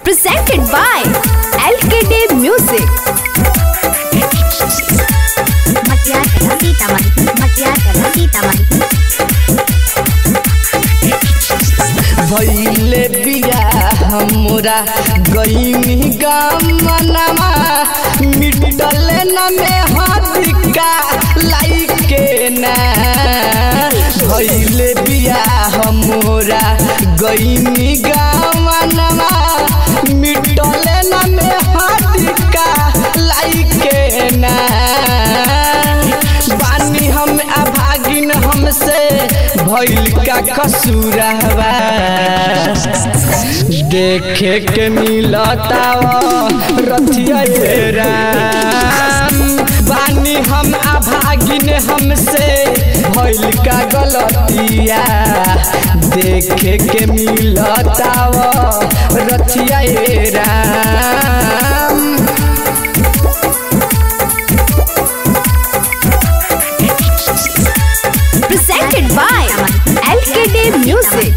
presented by LKD Music. Maquiata, Sitaman, Maquiata, Sitaman. भैले बिया हमरा गईनी गमनमा मिटले न में हदिका लाइके ना भैले बिया हमरा गईनी गमनमा मिटले न में हदिका लाइके ना बानी हम अभागिन हमसे भइल का कसूरवा देखे के मिलता रथिया ये राम बानी हम अभागिन हमसे भइल का गलतिया देखे के मिलता रथिया ये Ram Presented by LKD Music.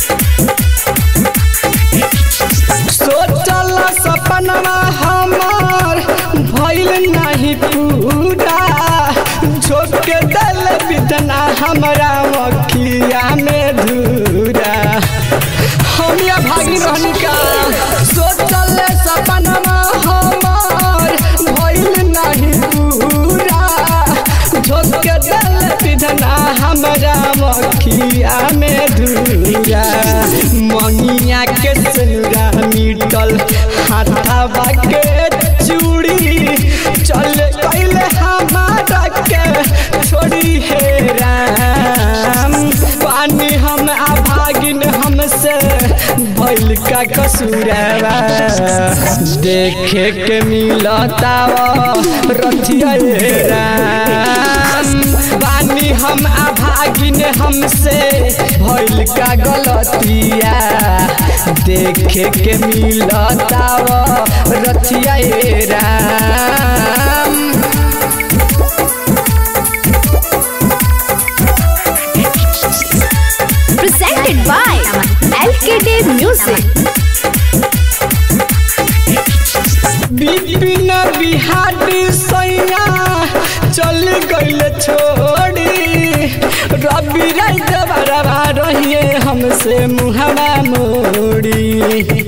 सोचल सपनवा हमार भइल नहीं पूरा झोंक के दल बितना हमरा मखिया में धूरा हम या भागी रहनी का सोचल सपनवा हमार भइल नहीं पूरा झोंक के दल बितना हमरा मखिया में धूरा मंगिया के सनुरा मिटल हाथावा के चूड़ी चल कैले हमारा के छोड़ी हे राम पानी हम अभागिन हमसे भइल का कसूरवा देखे के मिलता रथिया हे राम बानी हम अभागिन हमसे भइल का गलतिया देखे के मिलता रथिया हे Ram Presented by LKD Music. Bipin Bihari सैया चल गइल छोड़ी रवि रात बरवा रहिए हमसे मुहवा मोड़ी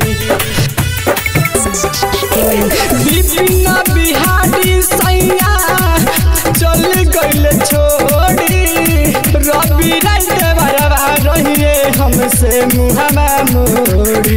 बिपिन बिहारी सैया चल गइल छोड़ी रवि रात बरवा रहिए हमसे मुहवा मोड़ी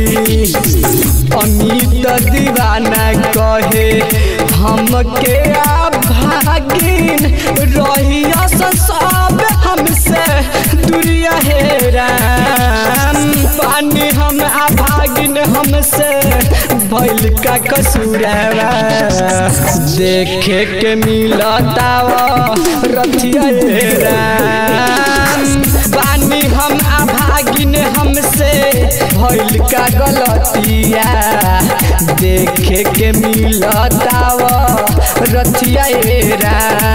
अमित दीवाना कहे हमके भागिन रहिया से सब हमसे दुरिया हे राम पानी हम अभागिन हमसे भइल का कसूरवा देखे के मिलता रथिया हे राम बानी हम अभागिन हमसे भइल का गलतिया देखे के मिलता रथिया हे राम